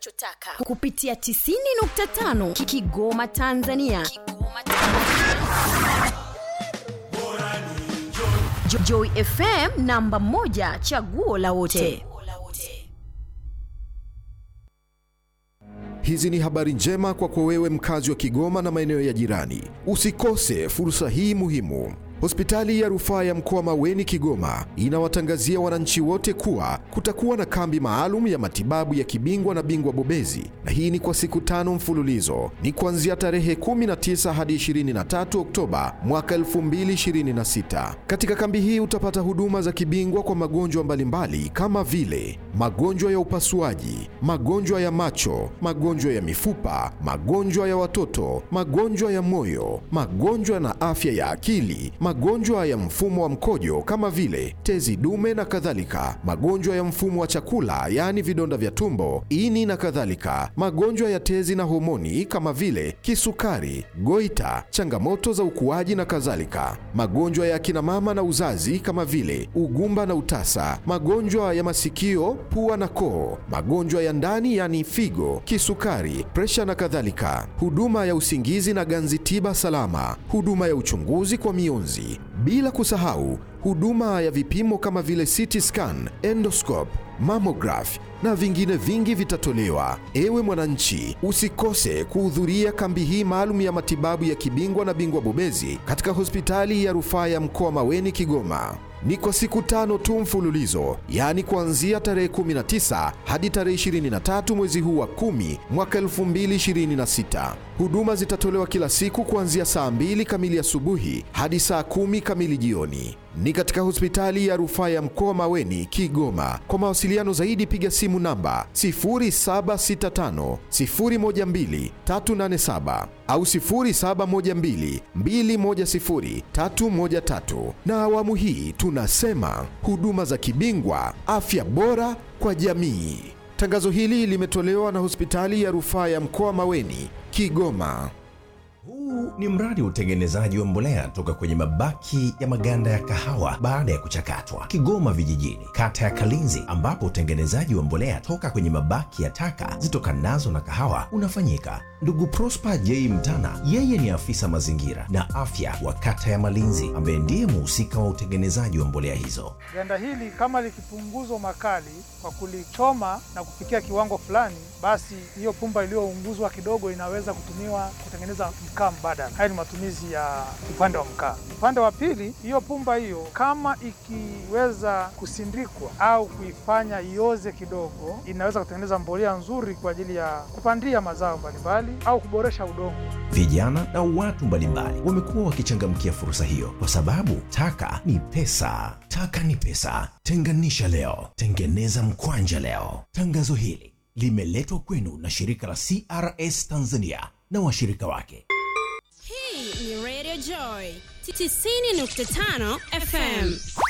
unachotaka kupitia 90.5 Ki- kigoma tanzania kigoma tanzania Jo- joy fm namba moja chaguo la wote Hizi ni habari njema kwako wewe mkazi wa Kigoma na maeneo ya jirani. Usikose fursa hii muhimu. Hospitali ya rufaa ya mkoa Maweni Kigoma inawatangazia wananchi wote kuwa kutakuwa na kambi maalum ya matibabu ya kibingwa na bingwa bobezi, na hii ni kwa siku tano mfululizo. Ni kuanzia tarehe 19 hadi 23 Oktoba mwaka 2026. Katika kambi hii utapata huduma za kibingwa kwa magonjwa mbalimbali kama vile magonjwa ya upasuaji, magonjwa ya macho, magonjwa ya mifupa, magonjwa ya watoto, magonjwa ya moyo, magonjwa na afya ya akili, magonjwa ya mfumo wa mkojo kama vile tezi dume na kadhalika, magonjwa ya mfumo wa chakula yaani vidonda vya tumbo, ini na kadhalika, magonjwa ya tezi na homoni kama vile kisukari, goita, changamoto za ukuaji na kadhalika, magonjwa ya akina mama na uzazi kama vile ugumba na utasa, magonjwa ya masikio, pua na koo, magonjwa ya ndani yani figo, kisukari, presha na kadhalika, huduma ya usingizi na ganzi tiba salama, huduma ya uchunguzi kwa mionzi, bila kusahau huduma ya vipimo kama vile CT scan, endoscope, mammograph na vingine vingi vitatolewa. Ewe mwananchi, usikose kuhudhuria kambi hii maalum ya matibabu ya kibingwa na bingwa bobezi katika hospitali ya rufaa ya mkoa Maweni Kigoma. Ni kwa siku tano tu mfululizo, yaani kuanzia tarehe 19 hadi tarehe 23 mwezi huu wa 10 mwaka 2026. Huduma zitatolewa kila siku kuanzia saa 2 kamili asubuhi hadi saa 10 kamili jioni. Ni katika hospitali ya rufaa ya mkoa Maweni, Kigoma. Kwa mawasiliano zaidi piga simu namba 0765 012 387 au 0712 210 313. Na awamu hii tunasema huduma za kibingwa, afya bora kwa jamii. Tangazo hili limetolewa na hospitali ya rufaa ya mkoa Maweni, Kigoma. Huu ni mradi wa utengenezaji wa mbolea toka kwenye mabaki ya maganda ya kahawa baada ya kuchakatwa, Kigoma Vijijini, kata ya Kalinzi, ambapo utengenezaji wa mbolea toka kwenye mabaki ya taka zitokanazo na kahawa unafanyika. Ndugu Prosper J Mtana, yeye ni afisa mazingira na afya wa kata ya Malinzi, ambaye ndiye muhusika wa utengenezaji wa mbolea hizo. Ganda hili kama likipunguzwa makali kwa kulichoma na kufikia kiwango fulani, basi hiyo pumba iliyounguzwa kidogo inaweza kutumiwa kutengeneza mkaa mbadala. Haya ni matumizi ya upande wa mkaa. Upande wa pili, hiyo pumba hiyo kama ikiweza kusindikwa au kuifanya ioze kidogo, inaweza kutengeneza mbolea nzuri kwa ajili ya kupandia mazao mbalimbali au kuboresha udongo. Vijana na watu mbalimbali wamekuwa wakichangamkia fursa hiyo kwa sababu taka ni pesa. Taka ni pesa. Tenganisha leo, tengeneza mkwanja leo. Tangazo hili limeletwa kwenu na shirika la CRS Tanzania na washirika wake. Hii ni Radio Joy 90.5 FM.